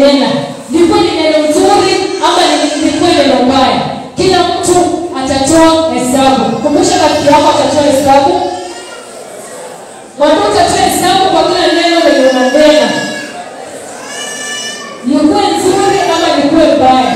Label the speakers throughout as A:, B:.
A: wamenena likuwa ni neno nzuri ama ni- likuwa neno mbaya kila mtu atatoa hesabu kumbusha rafiki yako atatoa hesabu mwambie utatoa hesabu kwa kila neno lenye unanena likuwe nzuri ama likuwe mbaya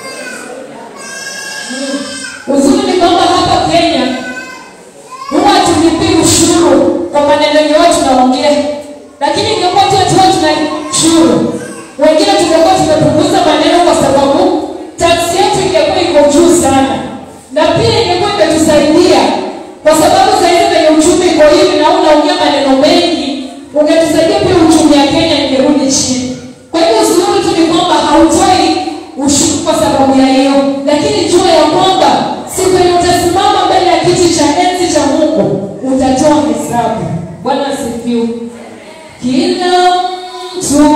A: Mm. uzuri ni kwamba hapa kenya huwa tulipii ushuru kwa maneno yenye watu tunaongea lakini ingekuwa tu ati watu tuna ushuru wengine tungekuwa tumepunguza maneno kwa sababu taksi yetu ingekuwa iko juu sana na pia ingekuwa imetusaidia kwa sababu sahizi venye uchumi iko hivi na unaongea maneno mengi ungetusaidia pia uchumi ya kenya ingerudi chini kwa hivyo uzuri tu ni kwamba hautoi ushuru kwa sababu ya hiyo lakini jua ya kwamba siku yenye utasimama mbele ya kiti cha enzi cha mungu utatoa hesabu bwana asifiwe kila mtu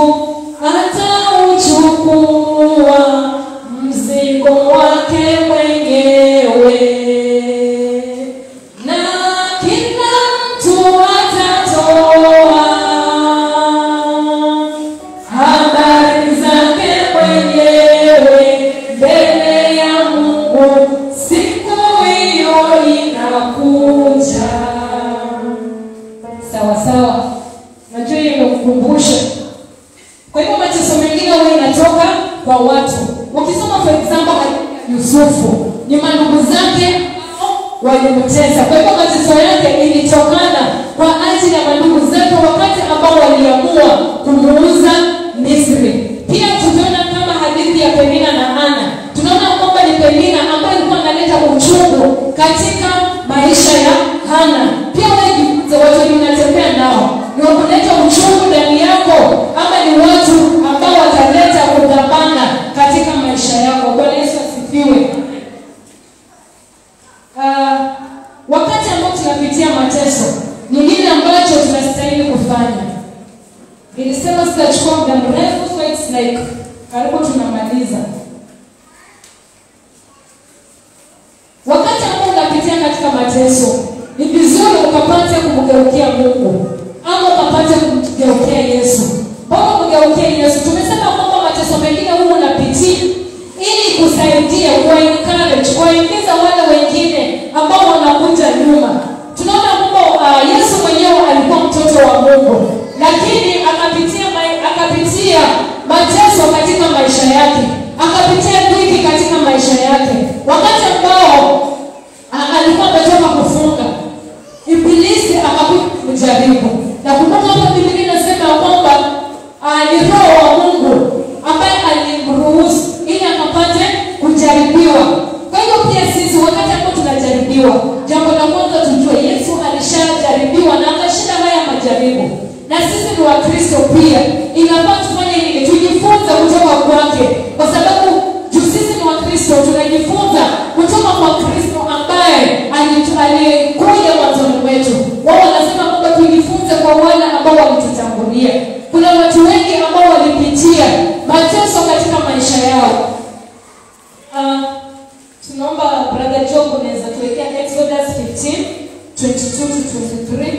A: atauchukua mzigo wake mwenyewe na kila mtu atatoa habari zake mwenyewe mbele ya mungu siku hiyo inakuja sawa sawa najua hiyo imekukumbusha kwa hivyo mateso mengine huwa inatoka kwa watu ukisoma for example hadithi ya yusufu ni mandugu zake walimtesa kwa hivyo mateso yake ilitokana kwa ajili ya mandugu zake wakati ambao waliamua kumuuza misri pia tukiona kama hadithi ya penina na ana tunaona kwamba ni penina ambayo ilikuwa analeta uchungu katika maisha ya hana pia wengi watu wenye unatembea nao ni wakuleta uchungu ndani yako ama ni watu ambao wataleta kudhabana katika maisha yako bwana yesu asifiwe uh, wakati ambao tunapitia mateso ni nini ambacho tunastahili kufanya nilisema sitachukua muda mrefu so it's like karibu tunamaliza wakati ambao unapitia katika mateso ni vizuri ukapate kumgeukia mungu ama ukapate kumgeukia yesu mbona kumgeukia yesu tumesema kwamba mateso mengine huu unapitia ili kusaidia kuwaencourage kuwaingiza wale wengine ambao wanakuja nyuma tunaona kwamba uh, yesu mwenyewe alikuwa mtoto wa mungu lakini akapitia mai- akapitia mateso katika maisha yake akapitia dhiki katika maisha yake wakati ambao a- alikuwa ametoka kufunga ibilisi akakuja kujaribu na kumbuka hapa biblia inasema ya kwamba ah, ni roho wa mungu ambaye alimruhusu ili akapate kujaribiwa kwa hivyo pia sisi wakati ambao tunajaribiwa jambo la kwanza tujue yesu alishajaribiwa na akashinda haya majaribu na sisi ni wakristo pia inafaa tufanye nini tujifunze kutoka kwake kwa sababu juu sisi ni wakristo tunajifunza kutoka kwa kristo ambaye alitu- alikuja mwanzoni mwetu wao wanasema kwamba tujifunze kwa wale ambao walitutangulia kuna watu wengi ambao walipitia mateso katika maisha yao uh, tunaomba brother job unaweza tuwekea exodus 15 22 to 23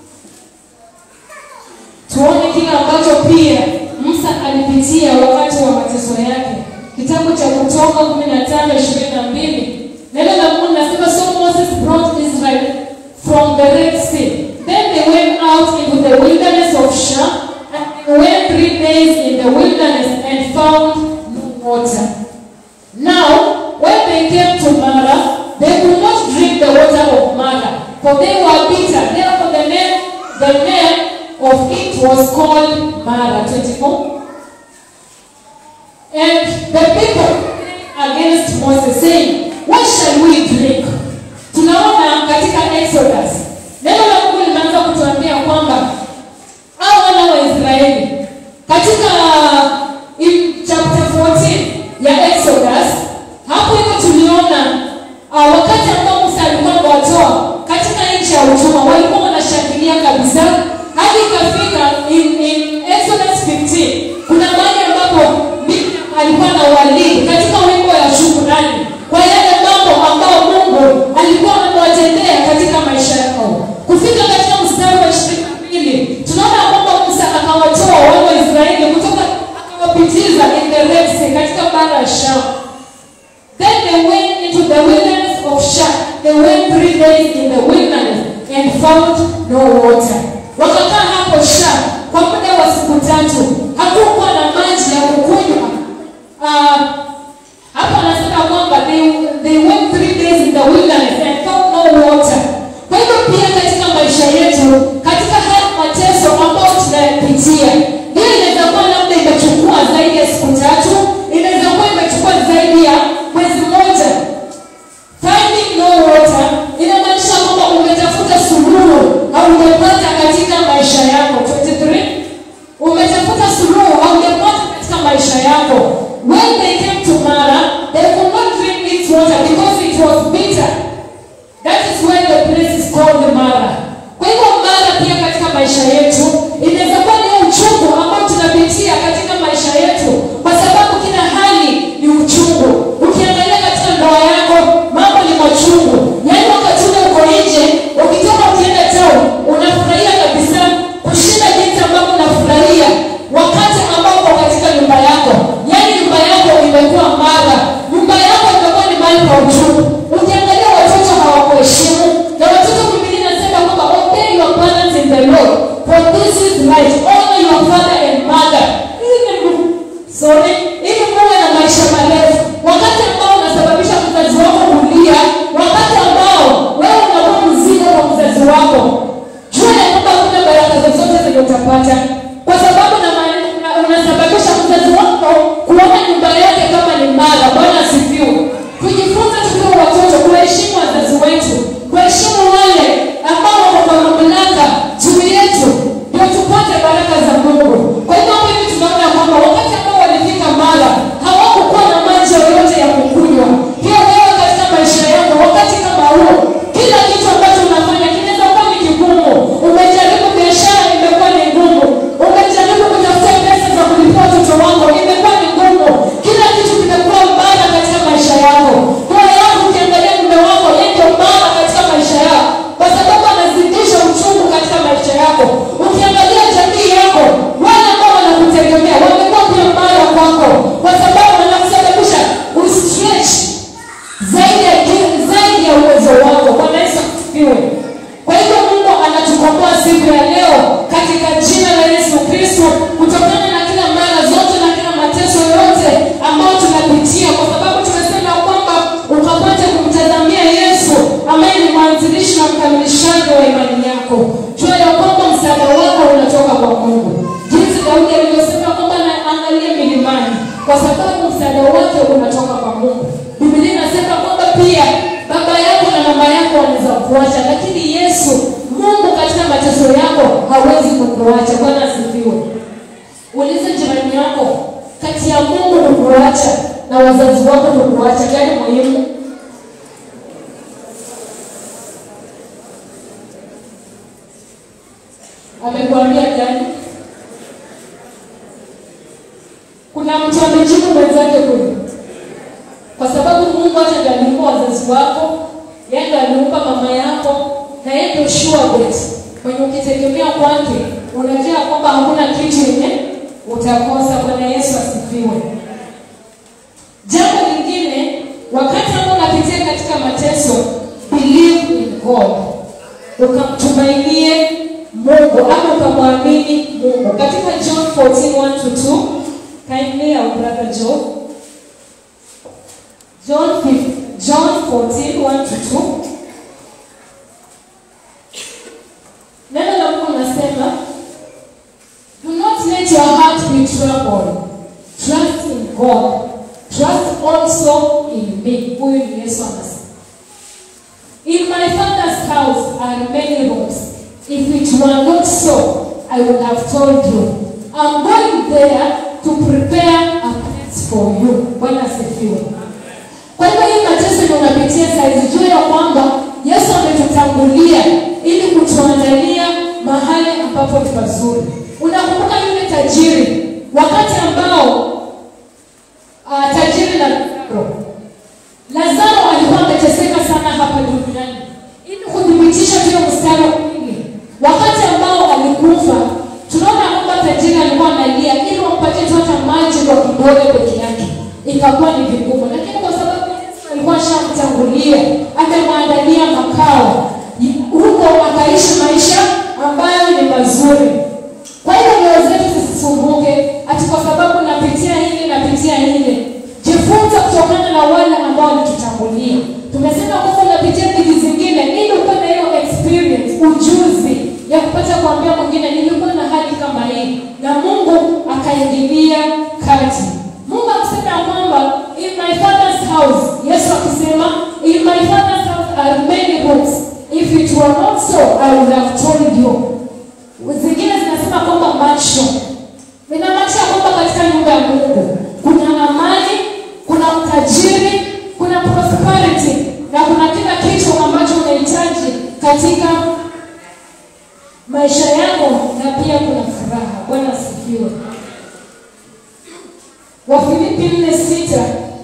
A: tuone kile ambacho pia musa alipitia wakati wa mateso yake kitabu cha kutoka 15 22 neno la mungu linasema so moses brought israel from the red sea then they went out into the wilderness of sham and they went three days in the wilderness and found no water now when they came to mara they could not drink the water of mara for they were bitter therefore the name the name of it was called mara 24 and the people against Moses saying, What shall we drink? Tunaona katika Exodus neno la Mungu limeanza kutuambia kwamba hao wana wa Israeli katika in chapter 14 ya Exodus, hapo hivyo tuliona uh, wakati ambao Musa alikuwa amewatoa katika nchi ya utumwa, walikuwa wanashangilia kabisa hadi ikafika in, in Exodus 15 kuna mahali ambapo Miriam alikuwa na walii katika wimbo ya shukrani kwa yale mambo ambayo Mungu alikuwa amewatendea katika maisha right honor your father and mother ili Mungu- sorry ili muwe na maisha marefu wakati ambao unasababisha mzazi wako kulia wakati ambao wewe unakuwa mzigo kwa mzazi wako jua ya kwamba hakuna baraka zozote zenye utapata kwa sababu na ma- una- unasababisha mzazi wako kuona nyumba yake kama ni mara bwana asifiwe tujifunze tukiwa watoto kuheshimu wazazi wetu kuheshimu wale ambao wako kwa mamlaka juu yetu ndio tupate baraka za mungu kwa hivyo hapa hivi tunaona ya kwamba wakati ambao walifika mara hawakukuwa na maji yoyote ya kukunywa pia wewe katika maisha yako wakati kama huo kila kitu ambacho unafanya kinaweza kuwa ni kigumu umejaribu biashara imekuwa ni ngumu umejaribu kutafuta pesa za kulipia watoto wako imekuwa ni ngumu kila kitu kimekuwa mbaya katika maisha yako kwa yangu ukiangalia mume wako yeye ndio mbaya katika maisha yako kwa sababu anazidisha uchungu katika maisha yako ukiangalia jamii yako wale ambao wanakutegemea wamekuwa pia mbaya kwako kwa sababu wanakusababisha ustretch zaidi ya kile- zaidi ya uwezo wako bwana yesu asifiwe kwa hivyo mungu anatukomboa siku ya leo katika jina la yesu kristo kutokana na kila mara zote na kila mateso yote ambayo tunapitia kwa sababu tumesema kwamba ukapate kumtazamia yesu ambaye ni mwanzilishi na mkamilishaji wa imani yako jua ya kwamba msaada wako unatoka kwa mungu jinsi daudi alivyosema kwamba naangalia milimani kwa sababu msaada wake unatoka kwa mungu biblia inasema kwamba pia baba yako na mama yako wanaweza kuacha lakini yesu mungu katika mateso yako hawezi kukuacha bwana asifiwe ulize jirani yako kati ya mungu kukuacha na wazazi wako kukuacha gani muhimu amekuambia gani kuna mtu amejibu mwenzake kule kwa sababu mungu hata ndio aliumba wazazi wako yeye ndio aliumba mama yako na yeye ndio sure bet kwenye ukitegemea kwake unajua kwamba hakuna kitu yenye utakosa bwana yesu asifiwe jambo lingine wakati ambao unapitia katika mateso believe in god ukamtumainie mungu ama ukamwamini mungu katika john 14 1 to 2 kindly our brother john John 15, John 14, 1 to 2. Neno la Mungu nasema, do not let your heart be troubled. Trust in God. Trust also in me. Huyu ni Yesu anasema. In my father's house are many rooms. If it were not so, I would have told you. I'm going there to prepare a place for you. Bwana asifiwe. Kwa hivyo hii mateso yenye unapitia saizi, jua ya kwamba Yesu ametutangulia ili kutuandalia mahali ambapo ni pazuri. Unakumbuka yule tajiri wakati ambao uh, tajiri na Lazaro Lazaro alikuwa ameteseka sana hapa duniani, ili kuthibitisha vile mstari wa pili, wakati ambao alikufa, tunaona kwamba tajiri alikuwa analia ili wampatie tu hata maji kwa kidole peke yake, ikakuwa ni vigumu, lakini kwa sababu Yesu alikuwa ashamtangulia, amemwandalia makao huko, akaishi maisha ambayo ni mazuri. Kwa hiyo nyoyo zetu zisisumbuke ati kwa sababu napitia hili napitia hili. Jifunze kutokana na wale ambao walitutangulia. Tumesema kwamba unapitia vitu zingine ili upate hiyo experience, ujuzi ya kupata kuambia mwingine nilikuwa na hali kama hii, na Mungu akaingilia kati. Mungu akisema kwamba in my father's house, Yesu akisema in my father's house are many rooms. If it were not so, I would have told you zingine zinasema kwamba macho inamaanisha kwamba katika nyumba ya mungu kuna amani kuna utajiri kuna prosperity na kuna kila kitu ambacho unahitaji katika maisha yako na pia kuna furaha bwana asifiwe wafilipi nne sita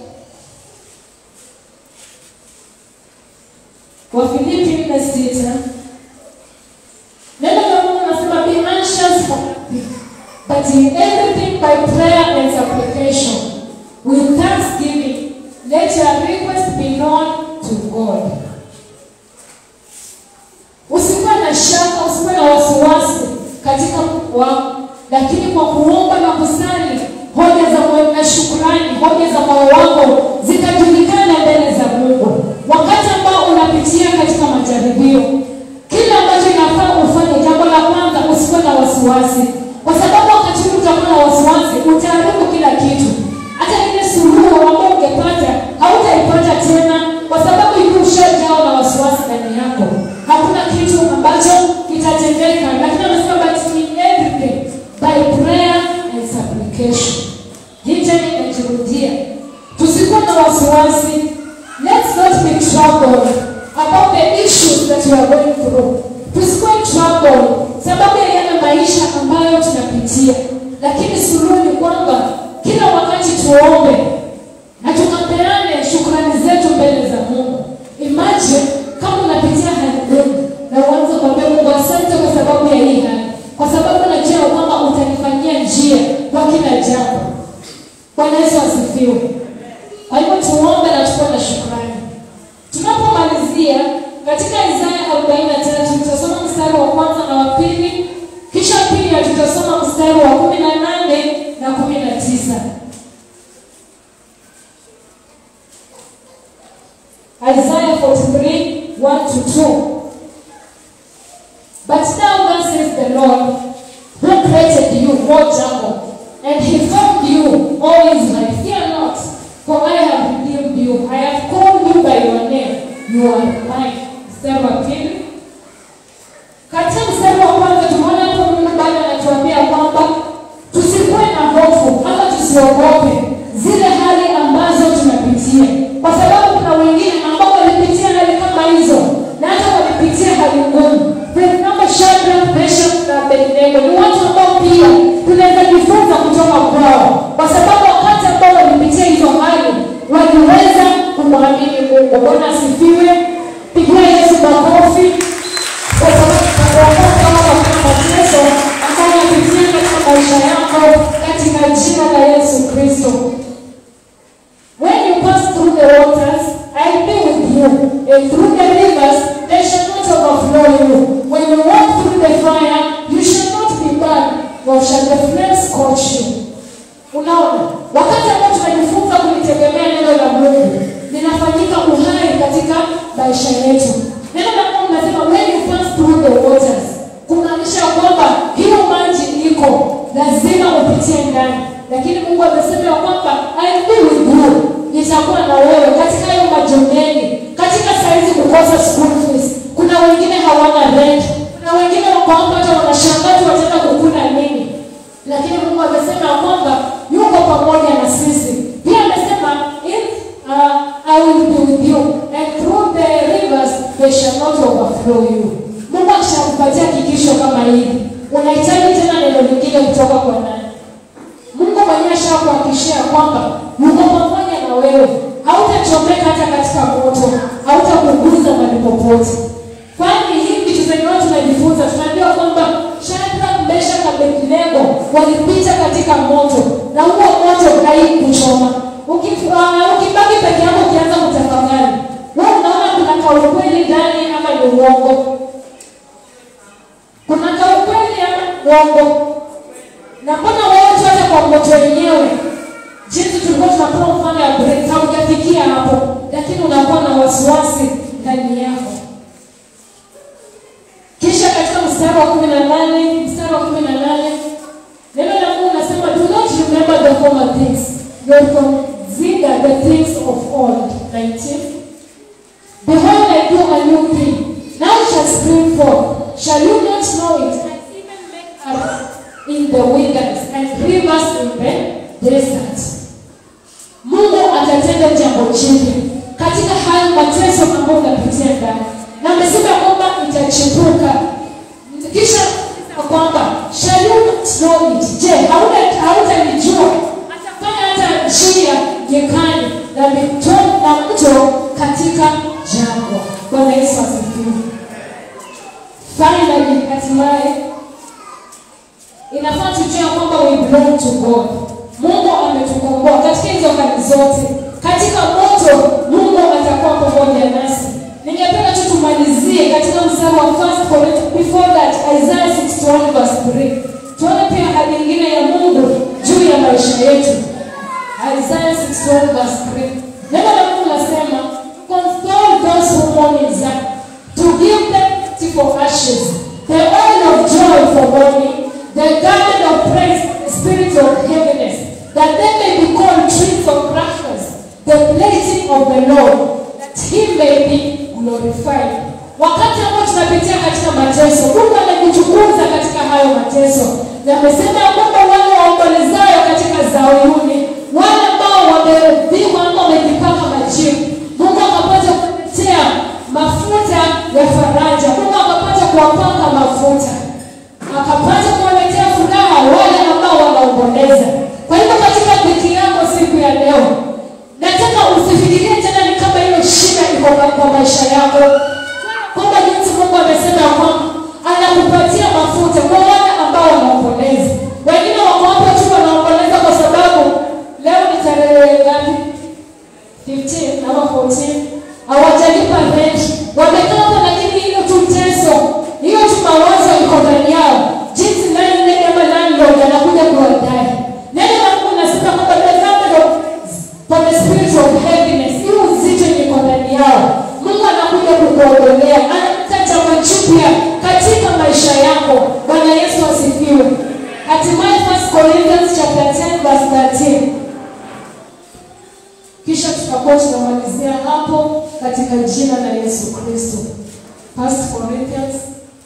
A: wafilipi nne sita Neno la Mungu nasema be anxious for nothing, but in everything by prayer and supplication with thanksgiving let your request be known to God. Usikuwe na shaka, usikuwe na wasiwasi katika Mungu wako, lakini kwa kuomba na kusali, hoja za moyo na shukrani, hoja za moyo wako zitajulikana mbele za Mungu. Wakati ambao unapitia katika majaribio, kile ambacho inafaa ufanye, jambo la kwanza, usikuwe na wasiwasi, kwa sababu wakati huu utakuwa na wasiwasi, utaharibu kila kitu. Hata ile suluhu ambayo ungepata hautaipata tena, kwa sababu hivi ushajawa na wasiwasi ndani yako. Hakuna kitu ambacho kitatendeka, lakini anasema but in everything by prayer and supplication. Hii tena inajirudia, tusikuwa na wasiwasi. Let's not be troubled about the issues that we are going through. Tusikuwe troubled sababu ya yale maisha ambayo tunapitia, lakini suluhu ni kwamba kila wakati tuombe na tukapeane shukrani zetu mbele za Mungu. Imagine kama unapitia hali ngumu na uanze kuambia Mungu asante kwa sababu ya hii hali, kwa sababu najua kwamba utanifanyia njia kwa kila jambo. Bwana Yesu asifiwe. Kwa hivyo tuombe na tukuwe na shukrani. Tunapomalizia katika Isaya 43 tutasoma mstari wa kwanza na wa pili, kisha pia tutasoma mstari wa kumi na nane na kumi na tisa. Isaiah 43, 1 to 2. But now thus says the Lord, who created you, O Jacob, and he formed you, O Israel. Fear not, for I have redeemed you. I have called you by your name. You are mine. Mstari wa pili. Katika mstari wa kwanza tumeona hapo Mungu bado anatuambia kwamba tusikuwe na hofu ama tusiogope zile hali ambazo tunapitia, kwa sababu kuna wengine ambao walipitia hali kama hizo na hata walipitia hali ngumu. For example, Shadrach, Meshach na Abednego ni watu ambao pia tunaweza jifunza kutoka kwao, kwa sababu wakati ambao walipitia hizo hali waliweza kumwamini Mungu. Bwana asifiwe. Pigia Yesu makofi kwa sababu tunakuokoka kama kuna mateso ambayo yapitia katika maisha yako katika jina la Yesu Kristo. When you pass through the waters, I'll be with you, and through the rivers, they shall not overflow you. When you walk through the fire, you shall not be burned, nor shall the flames scorch you. Unaona, wakati ambao tunajifunza kulitegemea neno la Mungu linafanyika uhai katika maisha yetu. Neno la Mungu linasema when you pass through the waters, kumaanisha kwamba hiyo maji iko lazima upitie ndani, lakini Mungu amesema ya kwamba I will be with you, nitakuwa na wewe katika hayo maji mengi, katika saizi kukosa school fees. Kuna wengine hawana rent, kuna wengine wako hapa hata wanashangaa tu wataenda kukula nini lakini Mungu amesema ya kwamba yuko pamoja na sisi. Pia amesema if uh, I will be with you and through the rivers they shall not overflow you. Mungu akishakupatia hakikisho kama hili, unahitaji tena neno lingine kutoka kwa nani? Mungu mwenyewe ashakuhakikishia kwamba yuko pamoja na wewe, hautachomeka hata katika moto, hautakuguza mahali popote. Kwani hii vitu zenye watu tunajifunza, tunaambiwa kwamba Shadrach, Meshach na Abednego walipita katika moto na huo moto haikuchoma. Uki- ah, Ukibaki peke yako ukianza kutafakari, wewe unaona kuna kaukweli ndani ama ni uongo? Kuna kaukweli ama uongo? Na mbona wewe tu hata kwa moto wenyewe jinsi tulikuwa tunapewa mfano ya break, haujafikia hapo, lakini unakuwa na wasiwasi ndani yako. Kisha katika mstari wa kumi na nane mstari wa kumi na nane neno la Mungu nasema do not remember the former things nor consider the things of old 19 behold I do a new thing now it shall spring forth shall you not know it and even make up in the wilderness and rivers in the desert Mungu atatenda jambo jipya katika hayo mateso ambayo unapitia ndani, na amesema kwamba itachipuka. Kisha ya kwamba shall you not know it? Je, hauna hautalijua? Atafanya hata njia nyikani na mito na mto katika jangwa. Bwana Yesu asifiwe. Finally, hatimaye inafaa tujue ya kwamba we belong to God. Mungu ametukomboa katika hizo hali zote. Katika moto, Mungu atakuwa pamoja nasi. ningependa tu tumalizie katika mstari wa first Corinthians before that Isaiah 61 verse 3 tuone pia hali nyingine ya Mungu juu ya maisha yetu Isaiah 61 verse 3 neno la Mungu nasema console those who mourn in Zion to give them beauty for ashes the oil of joy for mourning the garment of praise the spirit of heaviness that they may be called trees of righteousness the blessing of the Lord that he may be glorified wakati ambao tunapitia katika mateso mungu amekuchukuza katika hayo mateso na amesema ya kwamba wale waombolezayo katika zayuni wale ambao wameudhiwa ama wamejipaka majivu mungu akapata kuletea mafuta ya faraja mungu akapata kuwapaka mafuta akapata kuwaletea furaha wale ambao wanaomboleza kwa hivyo katika dhiki yako siku ya leo nataka usifikirie tena ni kama hiyo shida iko kwa- kwa maisha yako kwamba jinsi mungu amesema ya kwamba anakupatia mafuta kwa wale ambao wanaomboleza wengine wako hapo tu wanaomboleza kwa sababu leo ni tarehe ngapi 15 ama 14 hawajalipa rent wamekaa hapo lakini hiyo tu teso hiyo tu mawazo iko ndani yao jinsi nani nani ama landlord anakuja kuwadai neno la mungu nasema kwamba the garment of for the spirit of heaviness hiyo uzito yenye iko ndani yao mungu anakuja kukuondolea analeta jambo jipya katika maisha yako bwana yesu asifiwe hatimaye 1 corinthians chapter 10 verse 13 kisha tutakuwa tunamalizia hapo katika jina la yesu kristo First Corinthians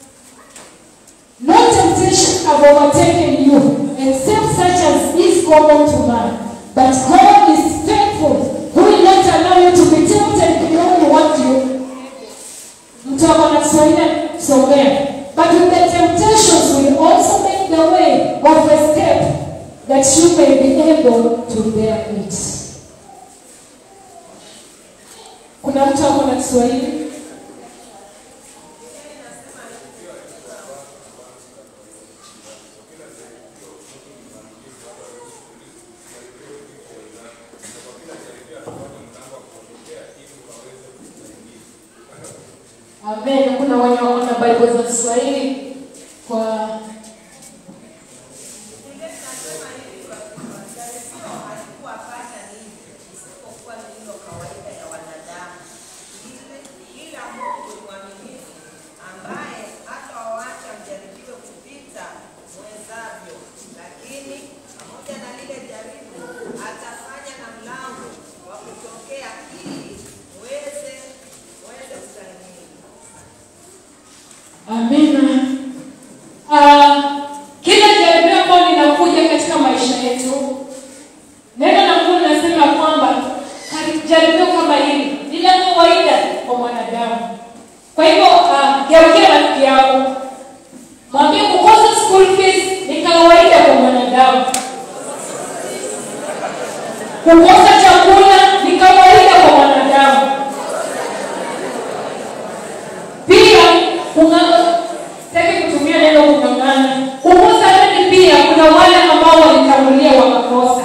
A: No temptation have overtaken you, except such as is common to man. But God is faithful, who will not allow you to be tempted beyond what you mtu ako na Kiswahili kusomea. But with the temptations will also make the way of escape, that you may be able to bear it. Kuna mtu ako na Kiswahili? Amen. Kuna wenye wako na Bible za Kiswahili kwa
B: Haikuwapata nini isipokuwa lililo kawaida ya wanadamu. Ile- Ila Mungu ni mwaminifu, ambaye hatawaacha mjaribiwe kupita mwezavyo, lakini pamoja na lile jaribu atafanya na mlango wa kutokea ili muweze muweze kustahimili.
A: Amina. Ah, kila jaribio ambalo linakuja katika maisha yetu, neno la Mungu linasema kwamba kari- jaribio kama hili ni la kawaida kwa mwanadamu. Kwa hivyo ah, geukia rafiki yako, mwambie kukosa school fees ni kawaida kwa mwanadamu. Kukosa chakula ni kawaida kwa mwanadamu. Pia kung'ang'a, sitaki kutumia neno kung'ang'ana. Kukosa redi pia kuna wale ambao walitangulia wakakosa.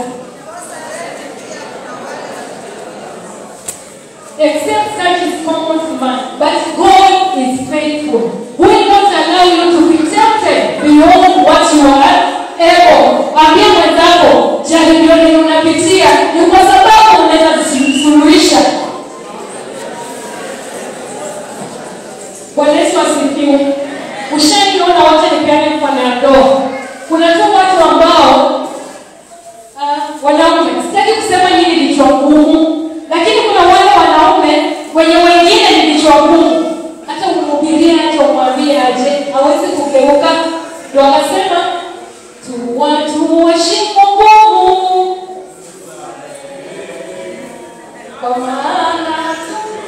A: Except such is common to man, but God is faithful. Who will not allow you to be tempted beyond what you are able. Ambia mwenzako jaribio lenye unapitia ni kwa sababu unaweza suluhisha. Bwana Yesu asifiwe. Ushaiona wote nipeane mfano ya ndoa. Kuna tu watu ambao uh, wanaume, sitaki kusema nyinyi ni vichwa ngumu, lakini kuna wale wanaume wenye wengine ni vichwa ngumu. Hata umhubirie aje, umwambie aje, hawezi kugeuka. Ndio akasema tu watu waheshimu Mungu kwa maana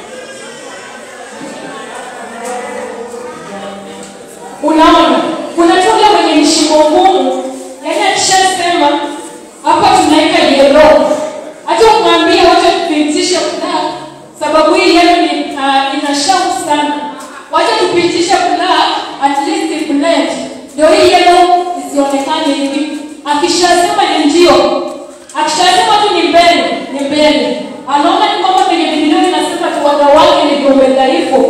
A: unaona kuna tule mwenye mshimo ngumu yaani akishasema hapa tunaweka yelo hata umwambie wacha tupitishe black sababu hii yelo ni uh, ina shauku sana wacha tupitishe black at least blend ndio hii yelo isionekane hivi akishasema ni ndio akishasema tu ni mbele ni mbele anaona ni kwamba kwenye bibilia inasema tu wanawake ni viumbe dhaifu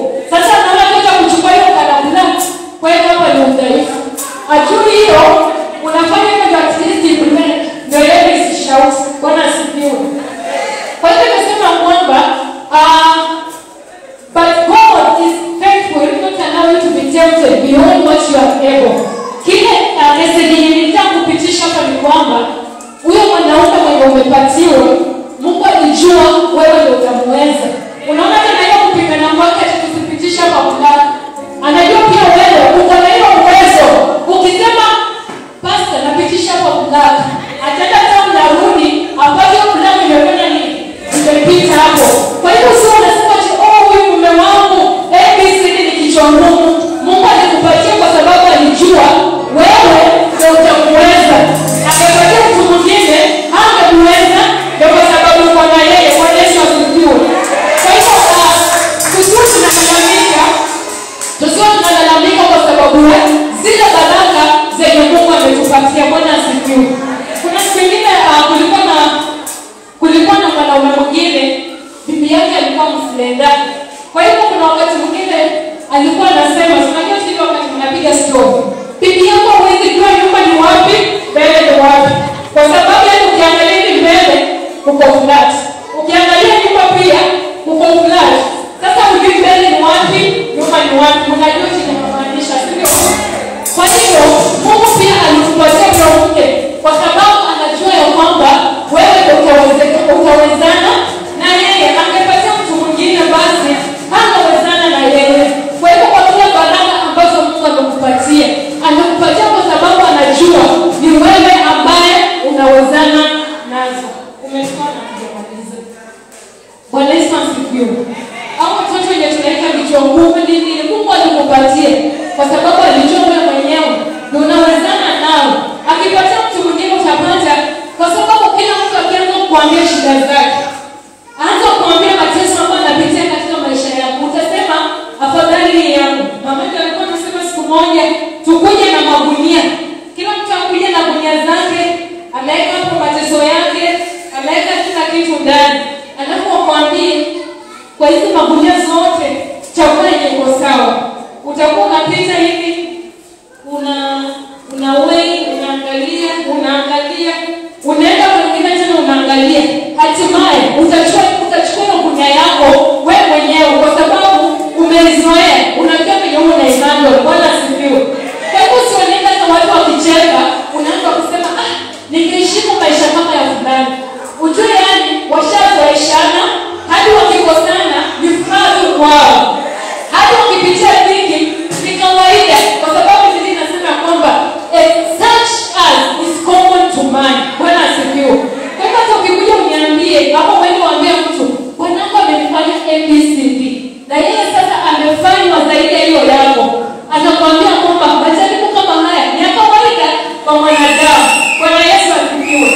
A: mlaka ataenda tena mnarudi apate mlango imefanya nini imepita hapo kwa hivyo sio unasema ati oh huyu mume wangu abcd ni kichwa ngumu mungu alikupatia kwa sababu alijua wewe ndio utamuweza angepatia mtu mwingine angemuweza ndio kwa sababu uko na yeye kwa yesu asifiwe kwa hivyo ah, tusiwe tunalalamika tusiwe tunalalamika kwa sababu zile baraka zenye mungu ametupatia bwana asifiwe kuna siku ingine uh, kulikuwa na kulikuwa na mwanaume mwingine bibi yake alikuwa msilendani kwa hivyo kuna wakati mwingine alikuwa anasema unajua sili wakati mnapiga stori bibi yako huwezi jua nyumba ni wapi mbele ni wapi kwa sababu yani ukiangalia hivi mbele uko flat ukiangalia nyumba pia uko flat sasa ujui mbele ni wapi nyuma ni wapi unajua chenye kumaanisha sivyo kwa hivyo mungu pia alikupatia huyo mke kwa sababu anajua ya kwamba wewe ndio utaweze- utawezana na yeye angepatia mtu mwingine basi hangewezana na yeye kwa hivyo kwa kila baraka ambazo mungu amekupatia amekupatia kwa sababu anajua ni wewe ambaye unawezana nazo umetoa na kujamaliza bwana yesu asifiwe au watoto wenye tunaweka vichwa ngumu ni nini mungu alikupatia kwa sababu alijua wewe mwenyewe na unawezana nao akipatia mtu mwingine utapata kwa sababu kila mtu akianza kuambia shida zake anza kuambia mateso ambayo anapitia katika maisha yako utasema afadhali hii yangu mamake alikuwa anasema siku moja tukuje na magunia kila mtu akuje na gunia zake ameweka hapo mateso yake ameweka kila kitu ndani alafu akwambie kwa hizi magunia zote chakula yenye iko sawa utakuwa unapita hivi una unawei unaangalia unaangalia unaenda mwingine tena unaangalia hatimaye utachukua utachukua hiyo gunia yako we mwenyewe kwa sababu umeizoea unajua venye huu unaimando bwana asifiwe kwa hivyo usioneka na watu wakicheka unaanza kusema ah ningeheshimu maisha kama ya fulani ujue yani washazoeshana hadi wakikosana ni furaha tu kwao hadi wakipitia vingi ni kawaida kwa sababu biblia inasema kwamba eh, such as is common to man bwana asifiwe kwa hivyo hata ukikuja uniambie ama uende uambie mtu bwanangu amenifanya abcd na yeye sasa amefanywa zaidi ya hiyo yako atakwambia kwamba majaribu kama haya ni ya kawaida kwa mwanadamu bwana yesu asifiwe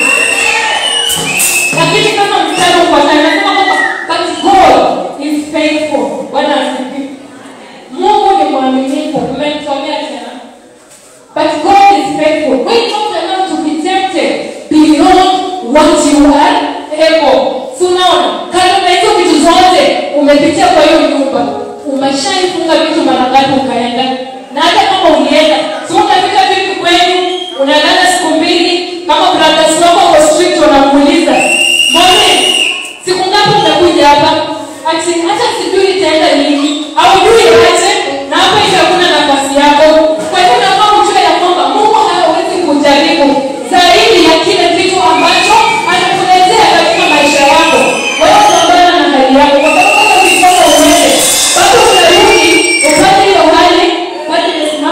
A: lakini kama mstari ufuatao anasema kwamba but god is faithful bwana asifiwe mungu ni mwaminifu mmemsomea tena but god is faithful when not enough to be tempted beyond what you are able si unaona kando na hizo vitu zote umepitia kwa hiyo nyumba umeshaifunga vitu mara ngapi ukaenda na hata kama ulienda si unafika vipi kwenu unalala siku mbili kama brothers wako kwa street wanakuuliza mbone siku ngapi utakuja hapa ati hata sijui itaenda lini aujui aje na hapa hivi hakuna nafasi yako kwa hivyo nafaa ujue ya kwamba mungu hawezi kujaribu zaidi ya kile kitu ambacho anakuletea katika maisha yako wewe pambana na hali yako kwa sababu kama ukitoka uende bado utarudi upate hiyo hali bado imesimama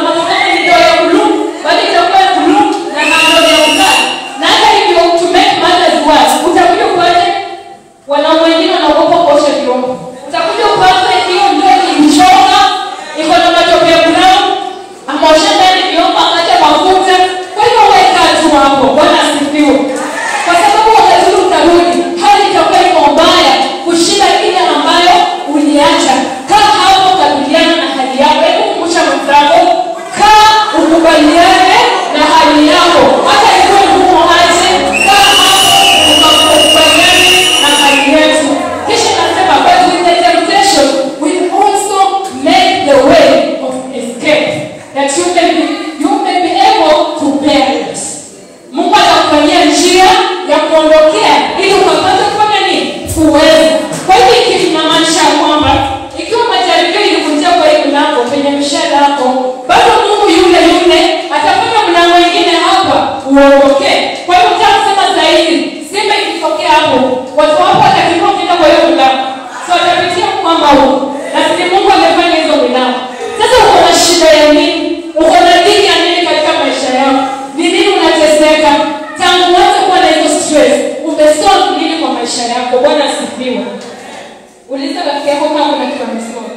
A: amestone nini kwa maisha yako bwana asifiwe uliza rafiki yako kama kuna kitu amestone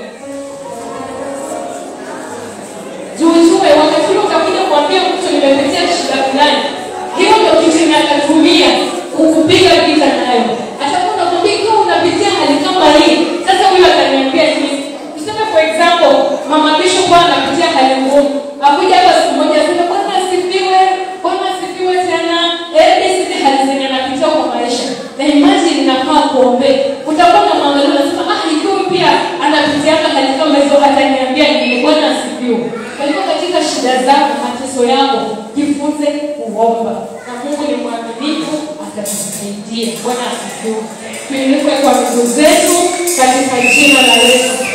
A: juujue wakati ule utakuja kuambia mtu nimepitia shida fulani hiyo ndio kitu atatumia kukupiga vita nayo atakuwa nakwambia ikiwa unapitia hali kama hii sasa huyo ataniambia nini tuseme for example mama bishop anapitia hali ngumu akuja hapa siku moja aseme bwana asifiwe bwana asifiwe tena ebi sisi hali zenye anapitia kwa maisha na imagine nafaa kuombea utakuwa na mwangalia unasema ah ikiwa pia anapitianga hali kama hizo ataniambia nini bwana asifiwe kwa hivyo katika shida zako mateso yako jifunze kuomba na mungu ni mwaminifu atatusaidia bwana asifiwe tuinuke kwa miguu zetu katika jina la yesu